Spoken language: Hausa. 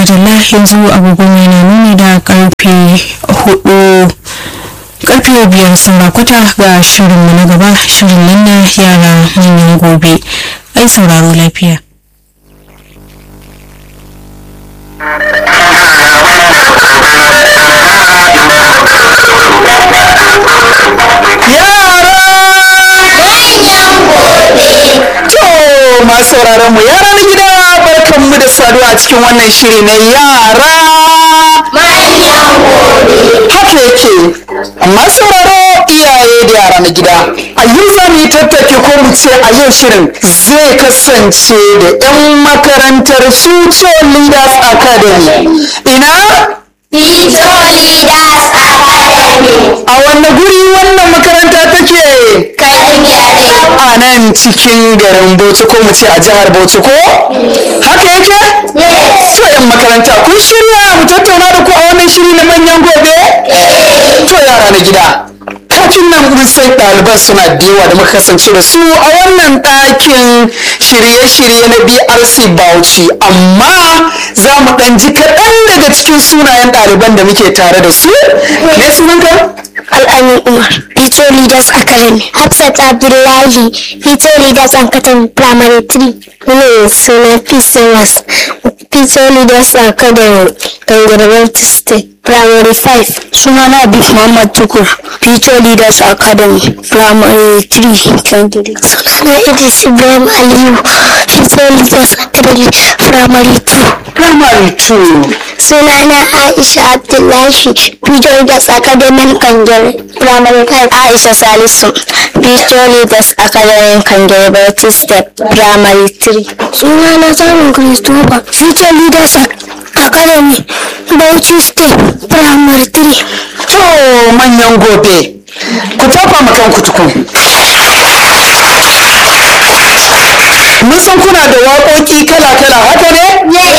madalla yanzu agogo mai na nuni da karfe hudu karfe biyar saura kwata ga shirinmu na gaba shirin nan na yara manyan gobe ai sauraro lafiya To masu sauraron mu yara na gida barkan mu da saduwa a cikin wannan shiri na yara haka yake masu sauraro iyaye da yara na gida a yau za mu yi tattaki ko mu ce a yau shirin zai kasance da 'yan makarantar future leaders academy ina Future Leaders Academy. a wanne guri wannan makaranta take Kankare. a nan cikin garin Bauchi ko mu ce a jihar Bauchi ko? Haka yake? Yes. To yan makaranta kun shirya mu tattauna da ku a wannan shiri na manyan gobe? To yara na gida. Kafin nan mun san ɗaliban suna da yawa da muka kasance da su a wannan ɗakin shirye-shirye na BRC Bauchi amma za mu ɗan ji kaɗan daga cikin sunayen ɗaliban da muke tare da su. Me sunanka? Al'amin Umar, Future Leaders Academy. Hafsat Abdullahi, Future Leaders Academy Primary 3. Ne suna PCMS, Future Leaders Academy, Gangarwar State. Primary 5. Sunana Abib Muhammad Tukur, Future Leaders Academy, Primary 3, Candidate. Sunana Idris Ibrahim Aliyu, Future Leaders Academy, Primary 2. Primary 2. Sunana Aisha Abdullahi, Future Leaders Academy Kangere, Primary 5. Aisha Salisu, Future Leaders Academy Kangere, Bauchi Step, Primary 3. Sunana Samun Christopher, Future Leaders Academy, Bauchi Step, Primary 3. To manyan gobe, ku tafa ma kanku tukun. Mun san kuna da waƙoƙi kala-kala haka ne?